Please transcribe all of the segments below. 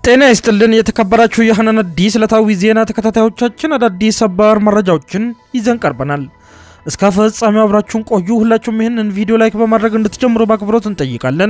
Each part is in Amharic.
ጤና ይስጥልን የተከበራችሁ የሀናን አዲስ ዕለታዊ ዜና ተከታታዮቻችን አዳዲስ ሰባር መረጃዎችን ይዘን ቀርበናል። እስከ ፍጻሜው አብራችሁን ቆዩ። ሁላችሁም ይህንን ቪዲዮ ላይክ በማድረግ እንድትጀምሩ በአክብሮት እንጠይቃለን።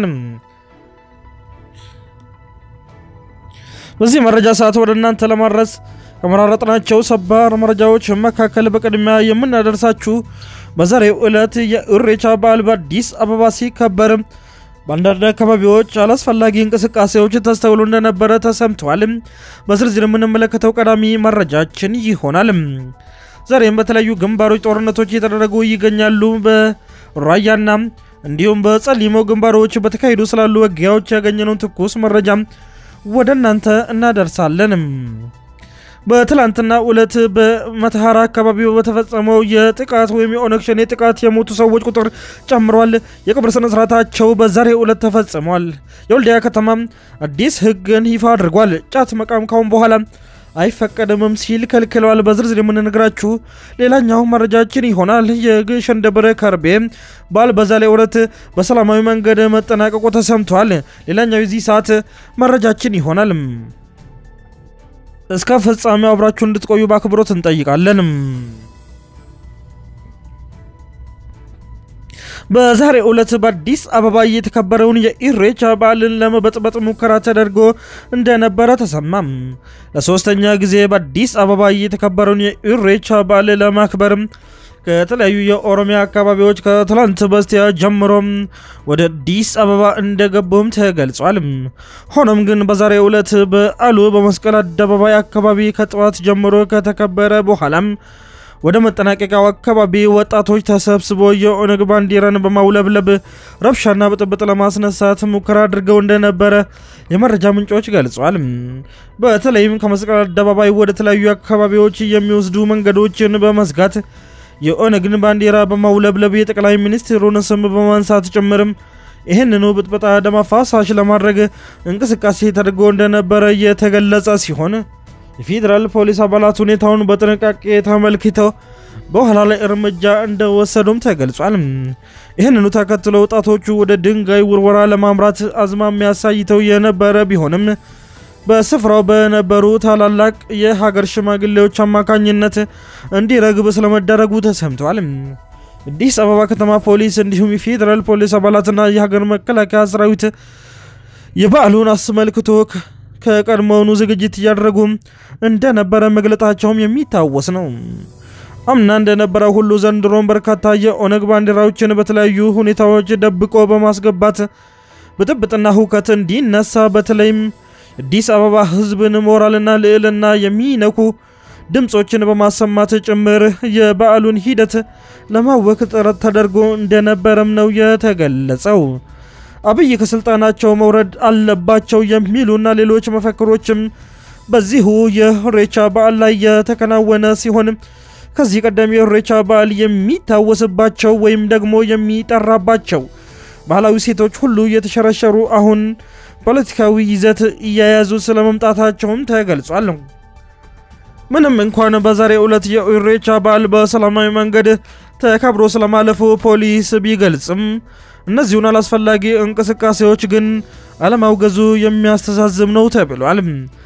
በዚህ መረጃ ሰዓት ወደ እናንተ ለማድረስ ከመራረጥናቸው ሰባር መረጃዎች መካከል በቅድሚያ የምናደርሳችሁ በዛሬው ዕለት የኢሬቻ በዓል በአዲስ አበባ ሲከበር በአንዳንድ አካባቢዎች አላስፈላጊ እንቅስቃሴዎች ተስተውሎ እንደነበረ ተሰምተዋል። በዝርዝር የምንመለከተው ቀዳሚ መረጃችን ይሆናል። ዛሬም በተለያዩ ግንባሮች ጦርነቶች እየተደረጉ ይገኛሉ። በራያና እንዲሁም በጸሊሞ ግንባሮች በተካሄዱ ስላሉ ውጊያዎች ያገኘነውን ትኩስ መረጃ ወደ እናንተ እናደርሳለን። በትላንትና ዕለት በመተሐራ አካባቢ በተፈጸመው የጥቃት ወይም የኦነግ ሸኔ ጥቃት የሞቱ ሰዎች ቁጥር ጨምሯል። የቀብር ስነ ስርዓታቸው በዛሬው ዕለት ተፈጽሟል። የወልዲያ ከተማ አዲስ ሕግን ይፋ አድርጓል። ጫት መቃም ካሁን በኋላ አይፈቀድምም ሲል ከልክለዋል። በዝርዝር የምንነግራችሁ ሌላኛው መረጃችን ይሆናል። የግሸን ደብረ ከርቤ በዓል በዛሬው ዕለት በሰላማዊ መንገድ መጠናቀቁ ተሰምቷል። ሌላኛው የዚህ ሰዓት መረጃችን ይሆናል። እስከ ፍጻሜው አብራችሁ እንድትቆዩ በአክብሮት እንጠይቃለን። በዛሬው ዕለት በአዲስ አበባ የተከበረውን የኢሬቻ በዓልን ለመበጥበጥ ሙከራ ተደርጎ እንደነበረ ተሰማም። ለሶስተኛ ጊዜ በአዲስ አበባ የተከበረውን የኢሬቻ በዓል ለማክበር ከተለያዩ የኦሮሚያ አካባቢዎች ከትላንት በስቲያ ጀምሮም ወደ አዲስ አበባ እንደገቡም ተገልጿል። ሆኖም ግን በዛሬው ዕለት በዓሉ በመስቀል አደባባይ አካባቢ ከጠዋት ጀምሮ ከተከበረ በኋላም ወደ መጠናቀቂያው አካባቢ ወጣቶች ተሰብስቦ የኦነግ ባንዲራን በማውለብለብ ረብሻና ብጥብጥ ለማስነሳት ሙከራ አድርገው እንደነበረ የመረጃ ምንጮች ገልጿል። በተለይም ከመስቀል አደባባይ ወደ ተለያዩ አካባቢዎች የሚወስዱ መንገዶችን በመዝጋት የኦነግን ባንዲራ በማውለብለብ የጠቅላይ ሚኒስትሩን ስም በማንሳት ጭምርም ይህንኑ ብጥበጣ ደም አፋሳሽ ለማድረግ እንቅስቃሴ ተደርጎ እንደነበረ የተገለጸ ሲሆን የፌዴራል ፖሊስ አባላት ሁኔታውን በጥንቃቄ ተመልክተው በኋላ ላይ እርምጃ እንደወሰዱም ተገልጿል። ይህንኑ ተከትሎ ወጣቶቹ ወደ ድንጋይ ውርወራ ለማምራት አዝማሚያ አሳይተው የነበረ ቢሆንም በስፍራው በነበሩ ታላላቅ የሀገር ሽማግሌዎች አማካኝነት እንዲረግብ ስለመደረጉ ተሰምተዋል። አዲስ አበባ ከተማ ፖሊስ እንዲሁም የፌዴራል ፖሊስ አባላትና የሀገር መከላከያ ሰራዊት የበዓሉን አስመልክቶ ከቀድሞውኑ ዝግጅት እያደረጉ እንደነበረ መግለጣቸውም የሚታወስ ነው። አምና እንደነበረው ሁሉ ዘንድሮም በርካታ የኦነግ ባንዲራዎችን በተለያዩ ሁኔታዎች ደብቆ በማስገባት ብጥብጥና ሁከት እንዲነሳ በተለይም አዲስ አበባ ሕዝብን ሞራልና ልዕልና የሚነኩ ድምፆችን በማሰማት ጭምር የበዓሉን ሂደት ለማወክ ጥረት ተደርጎ እንደነበረም ነው የተገለጸው። አብይ ከስልጣናቸው መውረድ አለባቸው የሚሉና ሌሎች መፈክሮችም በዚሁ የኢሬቻ በዓል ላይ የተከናወነ ሲሆን ከዚህ ቀደም የኢሬቻ በዓል የሚታወስባቸው ወይም ደግሞ የሚጠራባቸው ባህላዊ ሴቶች ሁሉ የተሸረሸሩ አሁን ፖለቲካዊ ይዘት እየያዙ ስለመምጣታቸውም ተገልጿል። ምንም እንኳን በዛሬው ዕለት የኢሬቻ በዓል በሰላማዊ መንገድ ተከብሮ ስለማለፉ ፖሊስ ቢገልጽም እነዚሁን አላስፈላጊ እንቅስቃሴዎች ግን አለማውገዙ የሚያስተዛዝብ ነው ተብሏል።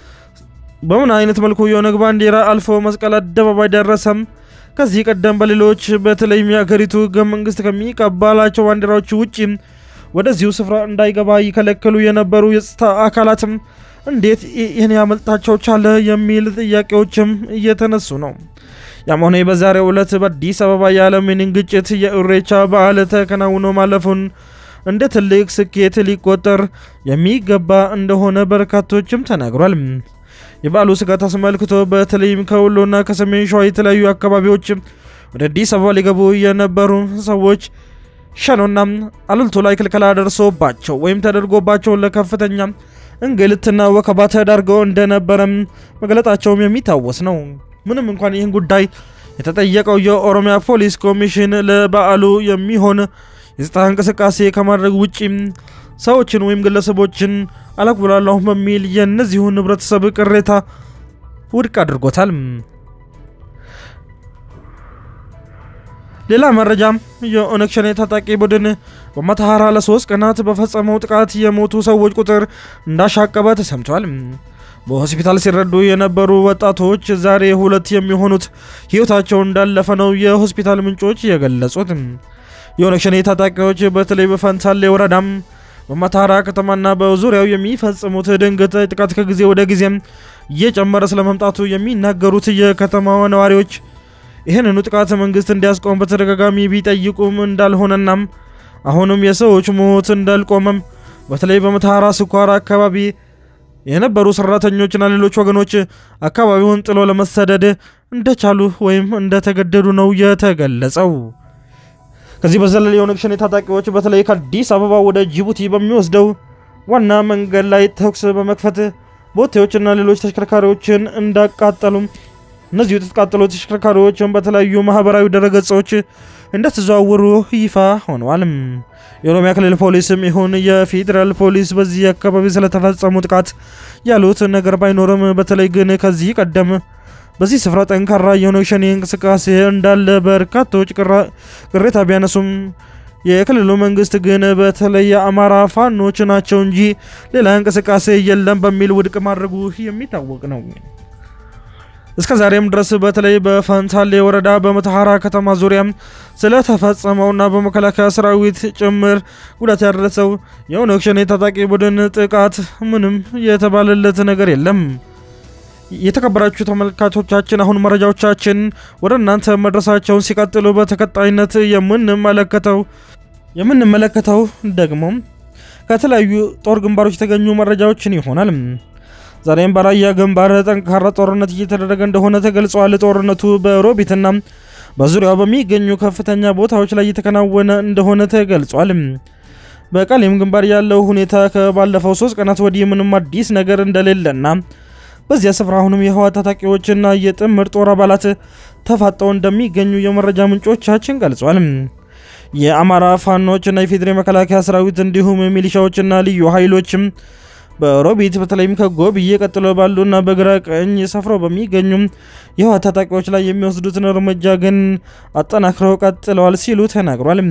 በምን አይነት መልኩ የኦነግ ባንዲራ አልፎ መስቀል አደባባይ ደረሰም? ከዚህ ቀደም በሌሎች በተለይም የአገሪቱ ሕገ መንግስት ከሚቀባላቸው ባንዲራዎች ውጭ ወደዚሁ ስፍራ እንዳይገባ ይከለክሉ የነበሩ የጸጥታ አካላትም እንዴት ይህን ያመልጣቸው ቻለ የሚል ጥያቄዎችም እየተነሱ ነው። ያም ሆነ በዛሬው ዕለት በአዲስ አበባ ያለምንም ግጭት የኢሬቻ በዓል ተከናውኖ ማለፉን እንደ ትልቅ ስኬት ሊቆጠር የሚገባ እንደሆነ በርካቶችም ተናግሯል። የበዓሉ ስጋት አስመልክቶ በተለይም ከወሎና ከሰሜን ሸዋ የተለያዩ አካባቢዎች ወደ አዲስ አበባ ሊገቡ የነበሩ ሰዎች ሸኖና አልልቶ ላይ ክልከላ ደርሶባቸው ወይም ተደርጎባቸው ለከፍተኛ እንግልትና ወከባ ተዳርገው እንደነበረም መግለጣቸውም የሚታወስ ነው። ምንም እንኳን ይህን ጉዳይ የተጠየቀው የኦሮሚያ ፖሊስ ኮሚሽን ለበዓሉ የሚሆን የጸጥታ እንቅስቃሴ ከማድረግ ውጪ ሰዎችን ወይም ግለሰቦችን አላጉላላሁ በሚል የእነዚሁን ህብረተሰብ ቅሬታ ውድቅ አድርጎታል። ሌላ መረጃም የኦነግ ሸኔ ታጣቂ ቡድን በመተሐራ ለሶስት ቀናት በፈጸመው ጥቃት የሞቱ ሰዎች ቁጥር እንዳሻቀበ ተሰምቷል። በሆስፒታል ሲረዱ የነበሩ ወጣቶች ዛሬ ሁለት የሚሆኑት ሕይወታቸው እንዳለፈ ነው የሆስፒታል ምንጮች የገለጹት። የኦነግ ሸኔ ታጣቂዎች በተለይ በፈንታሌ ወረዳም በመተሃራ ከተማና በዙሪያው የሚፈጽሙት ድንገት ጥቃት ከጊዜ ወደ ጊዜም እየጨመረ ስለመምጣቱ የሚናገሩት የከተማዋ ነዋሪዎች ይህንኑ ጥቃት መንግስት እንዲያስቆም በተደጋጋሚ ቢጠይቁም እንዳልሆነናም አሁንም የሰዎች ሞት እንዳልቆመም በተለይ በመተሃራ ስኳር አካባቢ የነበሩ ሰራተኞችና ሌሎች ወገኖች አካባቢውን ጥሎ ለመሰደድ እንደቻሉ ወይም እንደተገደዱ ነው የተገለጸው። ከዚህ በዘለል የኦነግ ሸኔ ታጣቂዎች በተለይ ከአዲስ አበባ ወደ ጅቡቲ በሚወስደው ዋና መንገድ ላይ ተኩስ በመክፈት ቦቴዎችና ሌሎች ተሽከርካሪዎችን እንዳቃጠሉም እነዚሁ የተቃጠሉ ተሽከርካሪዎችን በተለያዩ ማህበራዊ ድረገጾች እንደተዘዋወሩ ይፋ ሆነዋል። የኦሮሚያ ክልል ፖሊስም ይሁን የፌዴራል ፖሊስ በዚህ አካባቢ ስለተፈጸሙ ጥቃት ያሉት ነገር ባይኖርም በተለይ ግን ከዚህ ቀደም በዚህ ስፍራ ጠንካራ የኦነግ ሸኔ እንቅስቃሴ እንዳለ በርካቶች ቅሬታ ቢያነሱም የክልሉ መንግስት ግን በተለይ የአማራ ፋኖች ናቸው እንጂ ሌላ እንቅስቃሴ የለም በሚል ውድቅ ማድረጉ የሚታወቅ ነው። እስከ ዛሬም ድረስ በተለይ በፈንታሌ ወረዳ በመተሃራ ከተማ ዙሪያ ስለተፈጸመውና በመከላከያ ሰራዊት ጭምር ጉዳት ያደረሰው የኦነግ ሸኔ ታጣቂ ቡድን ጥቃት ምንም የተባለለት ነገር የለም። የተከበራችሁ ተመልካቾቻችን አሁን መረጃዎቻችን ወደ እናንተ መድረሳቸውን ሲቀጥሉ በተከታይነት የምንመለከተው የምንመለከተው ደግሞ ከተለያዩ ጦር ግንባሮች የተገኙ መረጃዎችን ይሆናል። ዛሬም በራያ ግንባር ጠንካራ ጦርነት እየተደረገ እንደሆነ ተገልጿል። ጦርነቱ በሮቢትና በዙሪያው በሚገኙ ከፍተኛ ቦታዎች ላይ እየተከናወነ እንደሆነ ተገልጿል። በቃሊም ግንባር ያለው ሁኔታ ከባለፈው ሶስት ቀናት ወዲህ ምንም አዲስ ነገር እንደሌለና በዚያ ስፍራ አሁንም የህወሓት ታጣቂዎችና የጥምር ጦር አባላት ተፋጠው እንደሚገኙ የመረጃ ምንጮቻችን ገልጿል። የአማራ ፋኖችና የፌዴራል መከላከያ ሰራዊት እንዲሁም ሚሊሻዎችና ልዩ ኃይሎችም በሮቢት በተለይም ከጎብዬ ቀጥሎ ባሉና በግራ ቀኝ ሰፍረው በሚገኙ የህወሓት ታጣቂዎች ላይ የሚወስዱትን እርምጃ ግን አጠናክረው ቀጥለዋል ሲሉ ተናግሯል።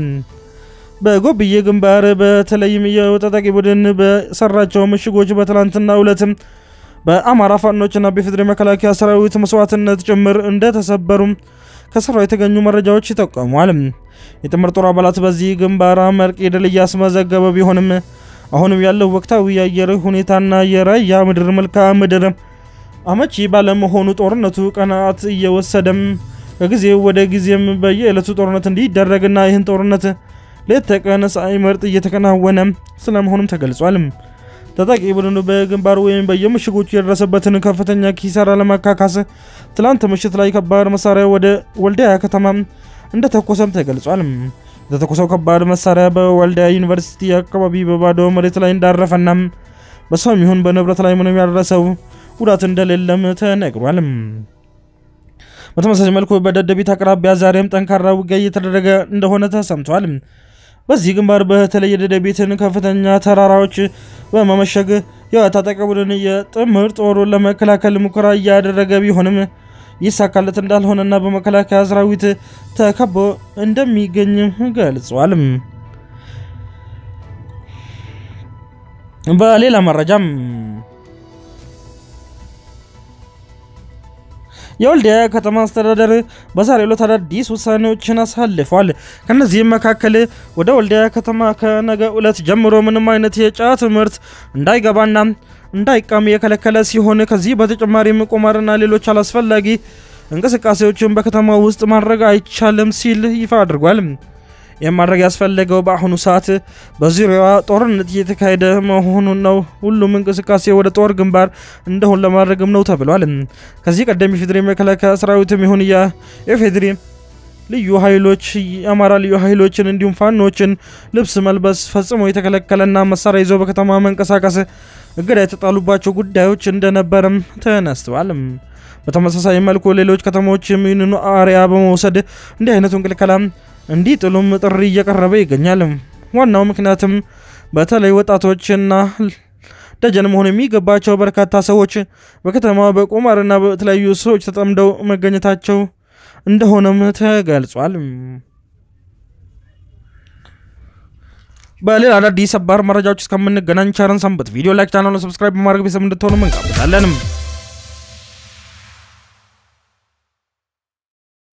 በጎብዬ ግንባር በተለይም የታጣቂ ቡድን በሰራቸው ምሽጎች በትላንትናው ዕለትም በአማራ ፋኖችና በፌዴራል መከላከያ ሰራዊት መስዋዕትነት ጭምር እንደተሰበሩ ከስፍራው የተገኙ መረጃዎች ይጠቀሟል። የጥምር ጦር አባላት በዚህ ግንባር አመርቂ ድል እያስመዘገበ ቢሆንም አሁንም ያለው ወቅታዊ የአየር ሁኔታና የራያ ምድር መልክዓ ምድር አመቺ ባለመሆኑ ጦርነቱ ቀናት እየወሰደም ከጊዜ ወደ ጊዜም በየዕለቱ ጦርነት እንዲደረግና ይህን ጦርነት ሌት ተቀን ሳይመርጥ እየተከናወነ ስለመሆኑም ተገልጿል። ታጣቂ ቡድኑ በግንባሩ ወይም በየምሽጎቹ የደረሰበትን ከፍተኛ ኪሳራ ለማካካስ ትላንት ምሽት ላይ ከባድ መሳሪያ ወደ ወልዲያ ከተማ እንደተኮሰም ተገልጿል። የተተኮሰው ከባድ መሳሪያ በወልዲያ ዩኒቨርሲቲ አካባቢ በባዶ መሬት ላይ እንዳረፈና በሰውም ይሁን በንብረት ላይ ምንም ያደረሰው ጉዳት እንደሌለም ተነግሯል። በተመሳሳይ መልኩ በደደቢት አቅራቢያ ዛሬም ጠንካራ ውጊያ እየተደረገ እንደሆነ ተሰምቷል። በዚህ ግንባር በተለይ የደደቢትን ከፍተኛ ተራራዎች በመመሸግ የታጠቀ ቡድን የጥምር ጦሩን ለመከላከል ሙከራ እያደረገ ቢሆንም ይሳካለት እንዳልሆነና በመከላከያ ሰራዊት ተከቦ እንደሚገኝ ገልጿል። በሌላ መረጃም የወልዲያ ከተማ አስተዳደር በዛሬው ዕለት አዳዲስ ውሳኔዎችን አሳልፏል። ከነዚህም መካከል ወደ ወልዲያ ከተማ ከነገ ዕለት ጀምሮ ምንም አይነት የጫት ምርት እንዳይገባና እንዳይቃም የከለከለ ሲሆን ከዚህ በተጨማሪም ቁማርና ሌሎች አላስፈላጊ እንቅስቃሴዎችን በከተማ ውስጥ ማድረግ አይቻልም ሲል ይፋ አድርጓል። ይህም ማድረግ ያስፈለገው በአሁኑ ሰዓት በዙሪያዋ ጦርነት እየተካሄደ መሆኑን ነው። ሁሉም እንቅስቃሴ ወደ ጦር ግንባር እንደሆን ለማድረግም ነው ተብሏል። ከዚህ ቀደም የፌዴሪ መከላከያ ሰራዊትም ይሁን የፌዴሪ ልዩ ኃይሎች የአማራ ልዩ ኃይሎችን እንዲሁም ፋኖችን ልብስ መልበስ ፈጽሞ የተከለከለና መሳሪያ ይዘው በከተማ መንቀሳቀስ እገዳ የተጣሉባቸው ጉዳዮች እንደነበረም ተነስተዋል። በተመሳሳይ መልኩ ሌሎች ከተሞች ይህንኑ አሪያ በመውሰድ እንዲህ አይነቱን ክልከላ እንዲጥሉም ጥሪ እየቀረበ ይገኛል። ዋናው ምክንያትም በተለይ ወጣቶችና ደጀን መሆን የሚገባቸው በርካታ ሰዎች በከተማ በቁማርና በተለያዩ ሰዎች ተጠምደው መገኘታቸው እንደሆነም ተገልጿል። በሌላ አዳዲስ ሰባር መረጃዎች እስከምንገናኝ ቸርን ሰንብት። ቪዲዮ ላይክ፣ ቻናሉን ሰብስክራይብ በማድረግ ቤተሰብ እንድትሆኑ እንጋብዛለንም።